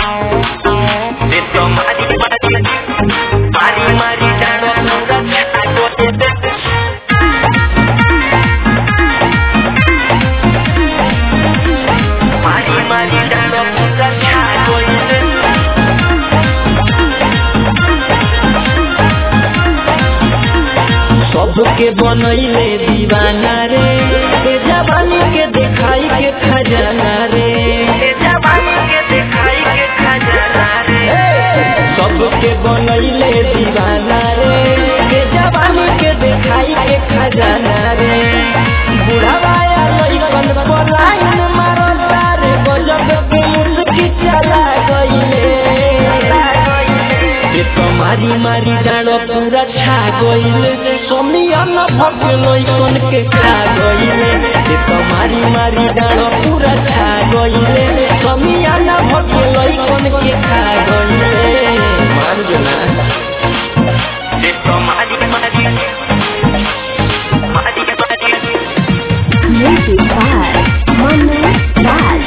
તે તો મારી મારી મારી મારી જાણો પૂરા છાગો દે મારી મારી જાણો પૂરા છાગો દે सबके बनैले दीवाना रे ए जवानी के देखाई के खजाना रे એ જવાની કે દેખાઈ કે ખજાના રે सबके बनैले दीवाना रे ए जवानी के देखाई के खजाना रे बुढ़ावाया लइकन पर लाइन मारता रे गजब के मुस्की चला गइले ये तो मारी मारी डालो पूरा छा गइले सोमिया न भके लइकन के खा गइले ये तो मारी मारी डालो पूरा छा गइले सोमिया न भके लइकन के खा गइले मान जो ना તે તો મારી મારી મારી મારી Music by Manu Raj.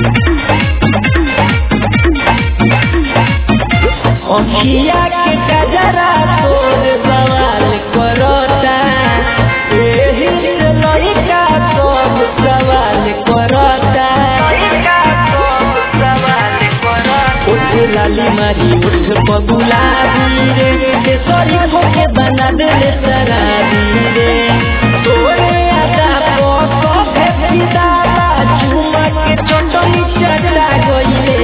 अखिया के कजरा तोर सवाल करता एही से लइका सब सवाल करता उठ लाली मारी उठ पगुलाबी रे के सरी होके बना देले शराबी रे तोरे आदा को सभे फिदा चुमा के चटनी चटा गइले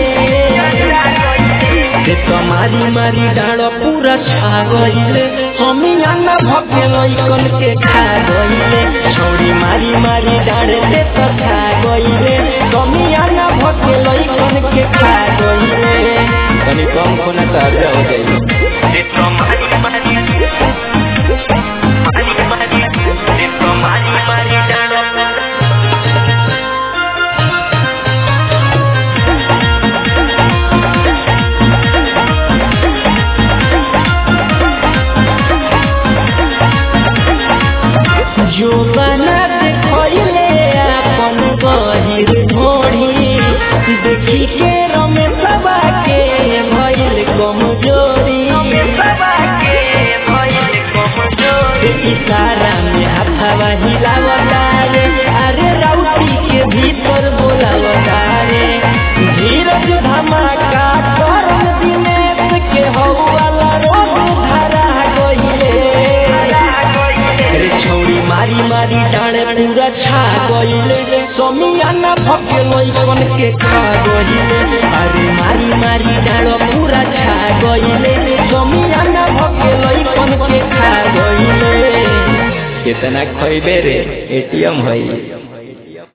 से तो मारी मारी डाँडो पूरा छा गइले समियाना भके लइकन के खा गइले छौरी मारी मारी डाँडे से तो खा गइले समियाना भके लइकन के खा गइले तनी कम खोना त अर्जा हो जाइले जो बना देखले अपन गहिर ढोढ़ी देखी के रमेशवा के भइल कमजोरी इशारा में हाथवा हिलावता रे अरे राउटी के भीतर बोलावता रे धीरज धमाका करम दिनेश के हौवाला रोड धरा गइले रे छौरी मारी मारी डाँडे पूरा छा गइले समियाना भके लइकन के खा गइले अरे मारी मारी डाँडो पूरा छा गइले समियाना भके लइकन के खा गइले कितना खइबे रे एटीएम है